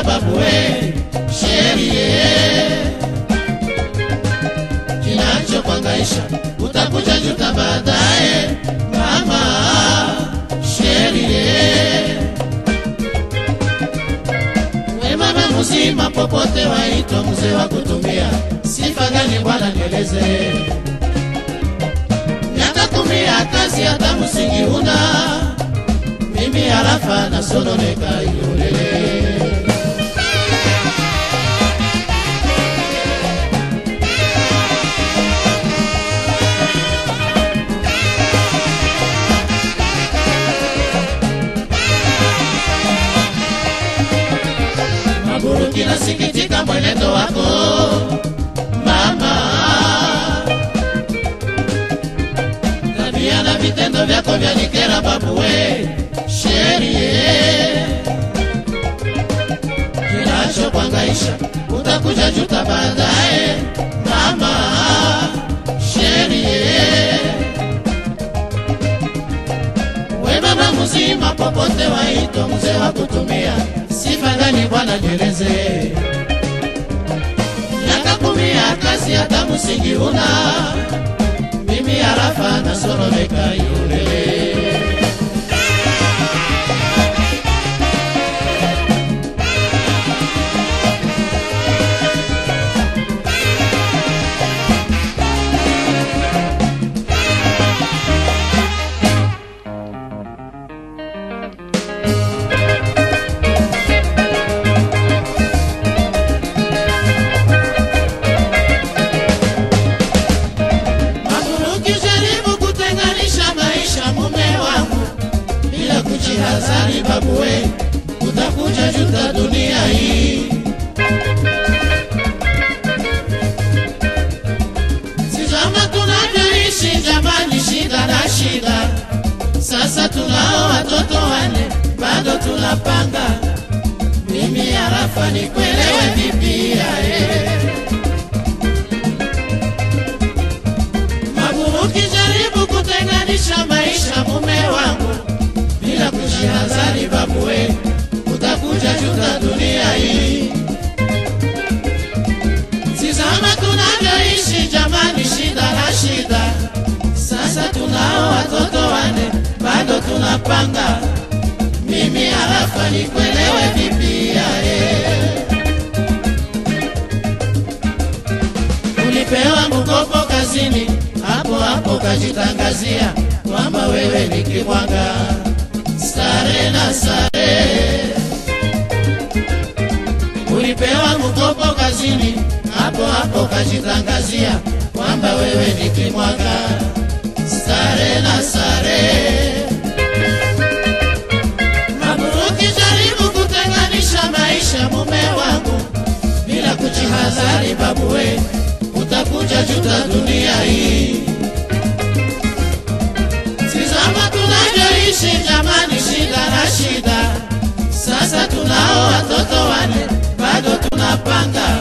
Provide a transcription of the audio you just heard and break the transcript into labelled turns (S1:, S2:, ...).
S1: babu we sherie kinachokwangaisha utakuja juta baadaye mama sherie we mama mzima popote waitwa mzee wa kutumia sifa gani bwana nieleze miaka kumi ya kazi hata msingi una mimi harafa nasononeka iolele Maburuki nasikitika mwenendo wako mama, tabia na vitendo vyako vyanikera babu we sherie kinachokwangaisha utakuja juta baadaye mama sherie we mama mzima popote waitwa mzee wa kutumia sifa gani bwana nieleze miaka kumi ya kazi hata msingi una mimi harafa nasoromeka yulele Maburuki jaribu kutenganisha maisha mume wangu bila kujihadhari babu we utakuja juta dunia hii Tizama tunavyoishi jamani, shida na shida. Sasa tunao watoto wane, bado tunapanga. Mimi harafa nikuelewe vipi yae Maburuki jaribu kutenganisha maisha mume wangu bila kujihadhari babu we, utakuja juta dunia hii. Tizama tunavyoishi jamani, shida na shida. Sasa tunao watoto wane, bado tunapanga. Mimi harafa nikuelewe vipi yae ulipewa mkopo kazini, hapo hapo kajitangazia kwamba wewe ni kibwanga. Sare na sare, ulipewa mkopo kazini, hapo hapo kajitangazia kwamba wewe ni kibwanga. Sare na sare, Maburuki jaribu kutenganisha maisha mume wangu bila kujihadhari babu we, utakuja juta dunia hii. Tizama tunavyoishi jamani, shida na shida. Sasa tunao watoto wane, bado tunapanga.